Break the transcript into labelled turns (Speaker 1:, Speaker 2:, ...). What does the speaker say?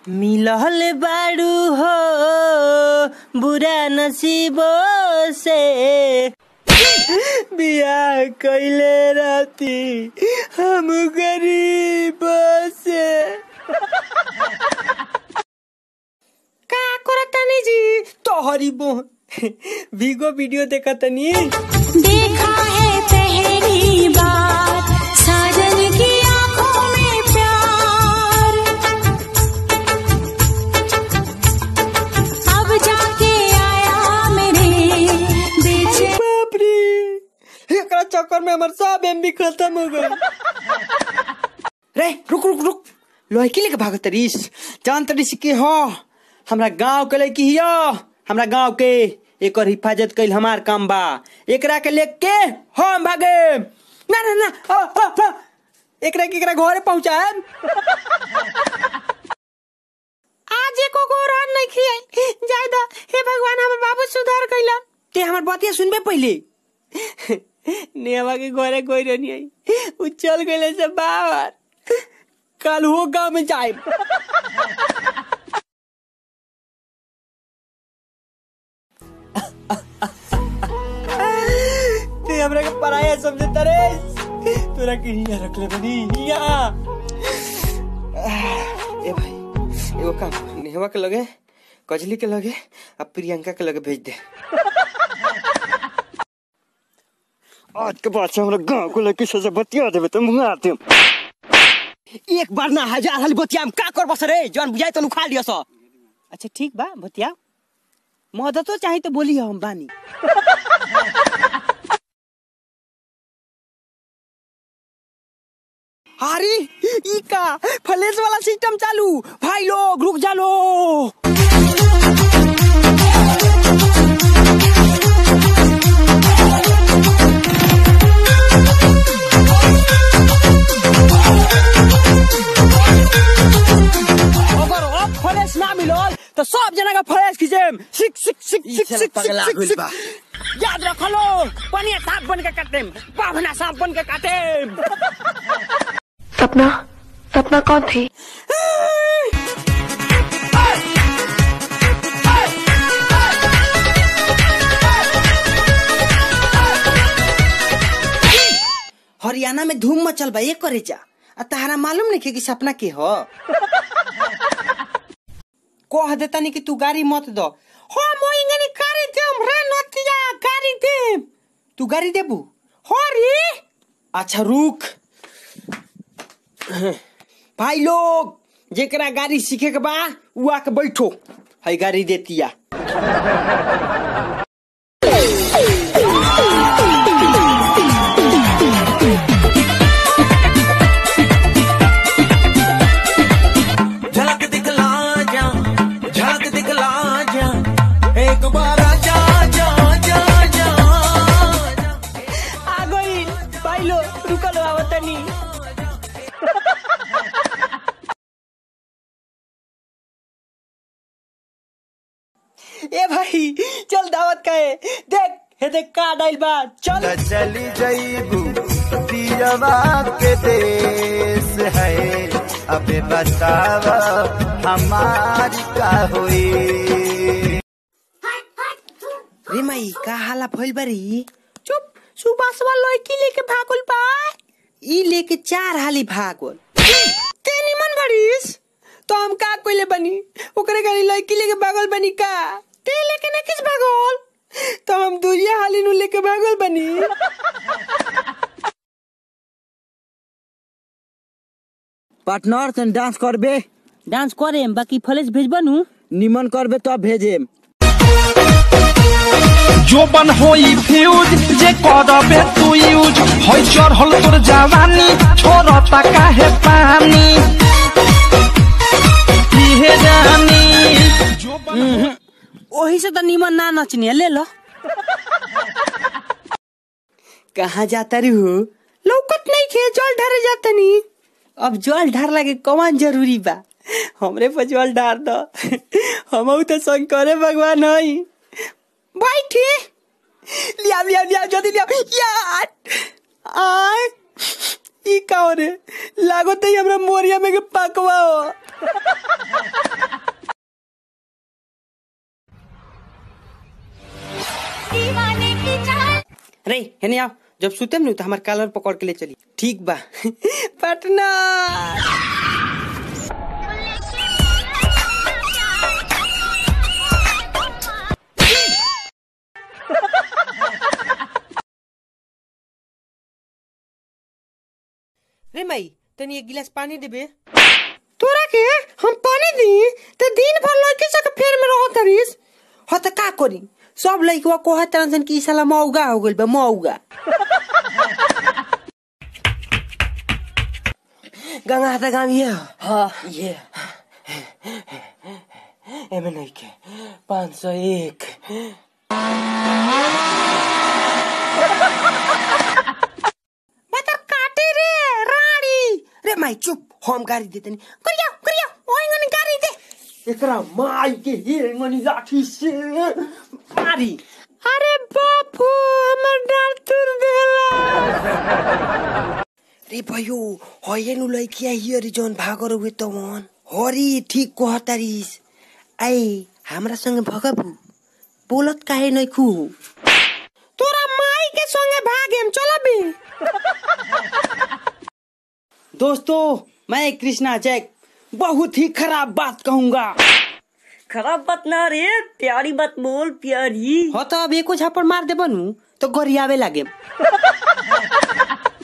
Speaker 1: मिलल बाड़ू हो बुरा नसीबों से बियाह कैले रहती हम गरीब से का करतानी जी तोहरी बोह भीगो वीडियो देखतनी
Speaker 2: देखा है पहली बार साजन की आंखों में प्यार अब जाके आया मेरे बेचे
Speaker 1: बाप रे एकरा चक्कर में हमर सब एमबी खत्म हो गई रे रुक रुक रुक लड़की लेके भागत तरीस जान तरीस के हो हमरा गांव के लड़की हियो हमरा गांव के एकर हिफाजत कइल हमार काम बा एकरा के लेके हम भागे ना ना ना आ, आ, आ, एकरा के एकरा घरे पहुंचाए आज एको गो रान नहीं खियाई जाय दा हे भगवान हमर बाबू सुधार कइला ते हमर बातिया सुनबे पहिले नेवा के घरे कोई नहीं आई उ चल गइले से बाहर कल हो गांव में जाए ते हमरा के पराया समझता रे तोरा के हिया रख ले बनी हिया ए भाई एगो काम नेहवा के लगे कजली के लगे आ प्रियंका के लगे भेज दे आज के बाद से हमरा गांव को लड़की से बतिया देबे तो मुंगा देम एक बार ना हजार हाली बतिया हम का करबस रे जौन बुझाई तो उखाड़ लियो सो अच्छा ठीक बा बतिया मदतो चाही तो बोली हम बानी अरे ई का फ्लैश वाला सिस्टम चालू भाई लोग रुक जा लो अगर अब फ्लैश ना मिलल तो सब जना का फ्लैश खींचेम सिक सिक सिक सिक सिक
Speaker 3: पगला
Speaker 1: सिक
Speaker 3: गइल
Speaker 1: सिक
Speaker 3: बा।
Speaker 1: याद रखो लो पनिया सांप बन के काटेम पावना सांप बन के काटेम
Speaker 4: सपना सपना कौन थी
Speaker 1: हरियाणा में धूम मचल बा ये करे जा आ तहरा मालूम नहीं कि सपना के हो कह देता नहीं कि तू गाड़ी मत दो हो मोइंगनी गाड़ी देम रे नतिया गाड़ी देम तू गाड़ी देबू हो रे अच्छा रुक भाई लोग जेकरा गाड़ी सीखे के बा उ आके बैठो है गाड़ी देतिया
Speaker 3: झलक दिखला जा झलक दिखला जा एक बार जा जा जा जा
Speaker 1: आ गई भाई लो रुकल आवतनी ए भाई चल दावत का है देख हे देख का डाइल बा चल
Speaker 3: चली जईबू दियवा के देश है अबे बताव हमारी का हुई
Speaker 1: रे माई का हाला फइल बारी चुप सुबास वाला लड़की लेके भागल बा ई लेके चार हाली भागल ते निमन बारिस तो हम का कोइले बनी ओकरे गाड़ी लड़की लेके भागल बनी का ते लेके ना किस भागल तो हम दूरिया हाली नु लेके भागल बनी
Speaker 5: पार्टनर से डांस करबे
Speaker 1: डांस करे बाकी फ्लैश भेजबनु
Speaker 5: निमन करबे तब भेजेम
Speaker 6: जोबन होई फ्यूज जे करबे तू यूज होई चढ़ल तोर जवानी छोड़ता काहे पानी इहे जानी जोबन
Speaker 1: ओही से तो निमन ना नचनी है, ले लो कहाँ जाता री हो लौकत नहीं खे जल ढारे जाता नी अब जल ढार लगे कौन जरूरी बा हमरे पर जल ढार दो हम तो शंकरे भगवान हई बैठी लिया लिया लिया जल्दी लिया यार आय ई का हो रे लागो तो हमरा मोरिया में के पकवा हो रे हेने आओ जब सुतेम नु तो हमार कॉलर पकड़ के ले चली ठीक बा पटना रे माई तनी एक गिलास पानी देबे तोरा के हम पानी दी ते दिन भर लड़की सब के फेर में रहो तरीस हो त का करी सब लड़कवा को है तरह की साला मौगा हो गइल बा मौगा गंगा हाथा गाँव ये हाँ ये एमे नहीं के पाँच सौ एक बतर काटे रे रानी रे माई चुप हम गाड़ी देते नहीं करिया करिया ओइंगन गाड़ी दे एकरा माई के हिरंगनी लाठी से मारी अरे बापू हमर डाल तुर देला रे भयो होये नु लइकिया हियरी जोन भागर हुए तो मन हरी ठीक कहतारिस आई हमरा संगे भगबू बोलत काहे नहीं खू तोरा माई के संगे भागेम चलबी दोस्तों मैं कृष्णा जैक बहुत ही खराब बात कहूंगा
Speaker 7: खराब बात ना रे प्यारी बात बोल प्यारी
Speaker 1: हो तो अब एको झापड़ मार दे बनू तो गरियावे लागे